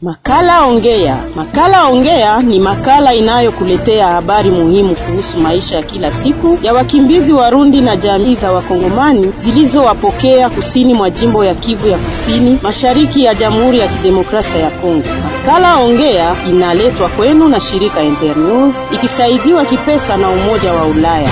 Makala Ongea. Makala Ongea ni makala inayokuletea habari muhimu kuhusu maisha ya kila siku ya wakimbizi Warundi na jamii za Wakongomani zilizowapokea kusini mwa jimbo ya Kivu ya Kusini, mashariki ya Jamhuri ya Kidemokrasia ya Kongo. Makala Ongea inaletwa kwenu na shirika Internews ikisaidiwa kipesa na Umoja wa Ulaya.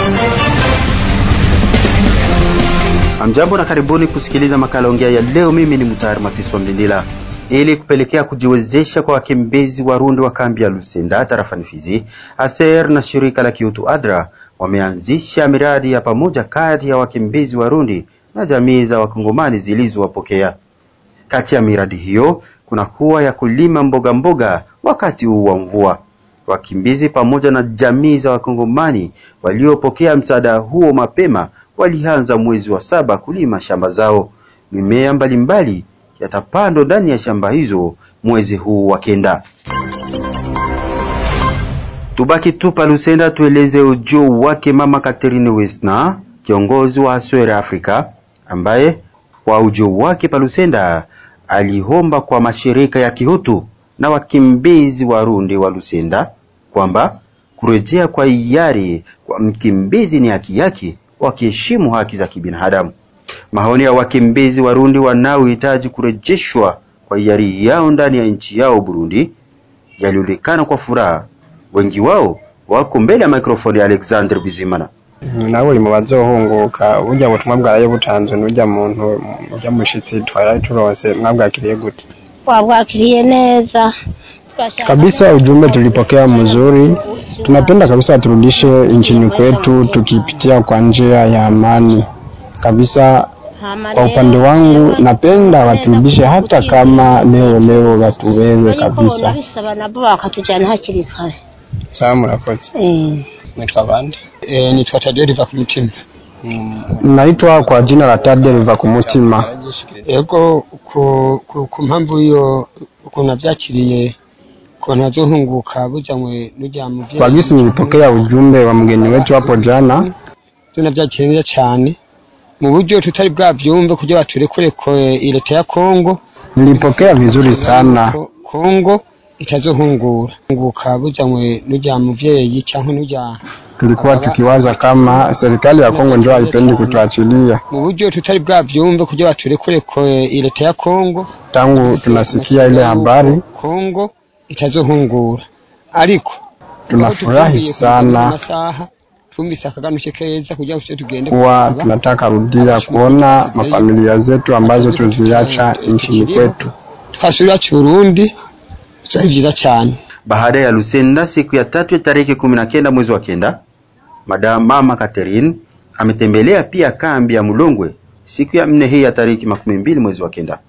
Amjambo na karibuni kusikiliza makala ongea ya leo. Mimi ni Mutayari Matiswa Mlindila. Ili kupelekea kujiwezesha kwa wakimbizi Warundi wa kambi ya Lusenda tarafani Fizi, ASER na shirika la kiutu ADRA wameanzisha miradi ya pamoja kati ya wakimbizi Warundi na jamii za Wakongomani zilizowapokea. Kati ya miradi hiyo kuna kuwa ya kulima mboga mboga wakati huu wa mvua. Wakimbizi pamoja na jamii za Wakongomani waliopokea msaada huo mapema walianza mwezi wa saba kulima shamba zao. Mimea mbalimbali yatapandwa ndani ya shamba hizo mwezi huu wa kenda. Tubaki tu pa Lusenda, tueleze ujio wake Mama Catherine Wesna, kiongozi wa Aswere Africa, ambaye kwa ujio wake pa Lusenda aliomba kwa mashirika ya kihutu na wakimbizi Warundi wa Lusenda kwamba kurejea kwa hiari kwa mkimbizi ni haki yake, wakiheshimu haki za kibinadamu. Maoni ya wakimbizi Warundi wanaohitaji kurejeshwa kwa hiari yao ndani ya nchi yao Burundi yalionekana kwa furaha. Wengi wao wako mbele ya mikrofoni ya Alexander Bizimana. nawe uri mu bazohunguka burya butumwa bwaraye butanzwe n'urya muntu urya mushitsi twaraye turonse mwabwakiriye gute Wabwakiliye neza kabisa ujumbe tulipokea mzuri tunapenda kabisa turudishe nchini kwetu tukipitia kwa njia ya amani kabisa kwa upande wangu napenda waturudishe hata kama leo leo watuwewe kabisa bisaba nabo bakatujyana hakiri kare sawa murakoze Eh, nitwa bande E, nitwa Tadeo riva ku mutima naitwa kwa jina la Tade Riva ku mutima ego ku, ku, ku mpamvu iyo ukuntu navyakiriye ukuntu nazohunguka bujanywe n'urya muvyeyi kwa gisi nilipokea ujumbe wa mgeni wetu hapo jana vyo navyakiriye neza cane mu buryo tutari bwavyumve kugira baturekure ko eh, leta ya Kongo nilipokea vizuri sana ko- Kongo itazohungura hunguka bujanywe n'urya muvyeyi canke n'urya tulikuwa tukiwaza kama serikali ya Kongo ndio haipendi kutuachilia mu buryo tutari bwavyumve kugira baturekure ko eh, leta ya Kongo tangu tunasikia ile habari Kongo itazohungura ariko tunafurahi sana amasaha twumvise akaganuke keza kugira ngo tugende kuwa kuraba. tunataka rudia kuona mafamilia zetu ambazo tuziacha nchini kwetu. twasubira ci Burundi byari byiza cyane Baada ya Lusenda, siku ya tatu ya tarehe kumi na kenda mwezi wa kenda, Madam Mama Catherine ametembelea pia kambi ya Mulongwe siku ya nne hii ya tarehe makumi mbili mwezi wa kenda.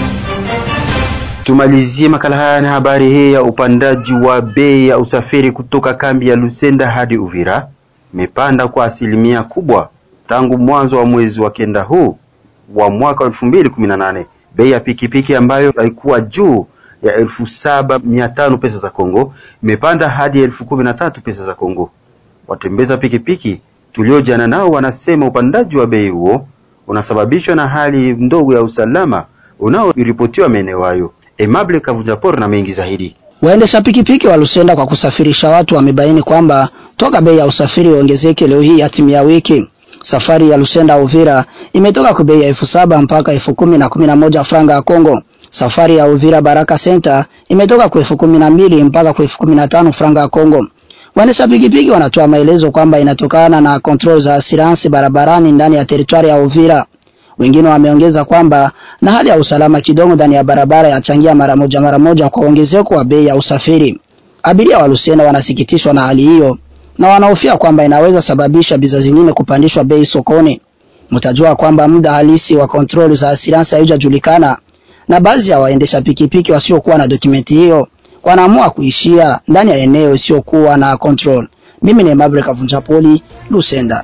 Tumalizie makala haya na habari hii ya upandaji wa bei ya usafiri kutoka kambi ya Lusenda hadi Uvira imepanda kwa asilimia kubwa tangu mwanzo wa mwezi wa kenda huu wa mwaka wa 2018. Bei ya pikipiki ambayo haikuwa juu ya elfu saba mia tano pesa za Kongo imepanda hadi elfu kumi na tatu pesa za Kongo. Watembeza pikipiki tuliojana nao wanasema upandaji wa bei huo unasababishwa na hali ndogo ya usalama unaoripotiwa maeneo hayo. Emable Kavunjapor na mengi zaidi. Waendesha pikipiki wa Lusenda kwa kusafirisha watu wamebaini kwamba toka bei ya usafiri iongezeke leo hii hatimia wiki. Safari ya Lusenda Uvira imetoka kwa bei ya elfu saba mpaka elfu kumi na kumi na moja franga ya Kongo. Safari ya Uvira Baraka Center imetoka kwa elfu kumi na mbili mpaka kwa elfu kumi na tano franga ya Kongo. Waendesha pikipiki wanatoa maelezo kwamba inatokana na kontrol za asiransi barabarani ndani ya teritwari ya Uvira. Wengine wameongeza kwamba na hali ya usalama kidogo ndani ya barabara yachangia mara moja mara moja kwa ongezeko wa bei ya usafiri. Abiria wa Lusenda wanasikitishwa na hali hiyo na wanahofia kwamba inaweza sababisha bidhaa zingine kupandishwa bei sokoni. Mtajua kwamba muda halisi wa kontroli za asiransi haijajulikana na baadhi ya waendesha pikipiki wasiokuwa na dokumenti hiyo wanaamua kuishia ndani ya eneo isiyokuwa na control. Mimi ni Mabre Kavunjapoli, Lusenda.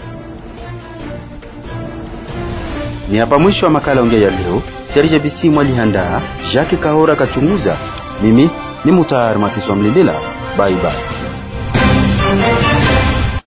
Ni hapa mwisho wa makala ongea ya leo. Serge Bisimwa aliandaa, Jacques Kahora kachunguza. Mimi ni Mutayar Matiswa Mlindila. Bye bye.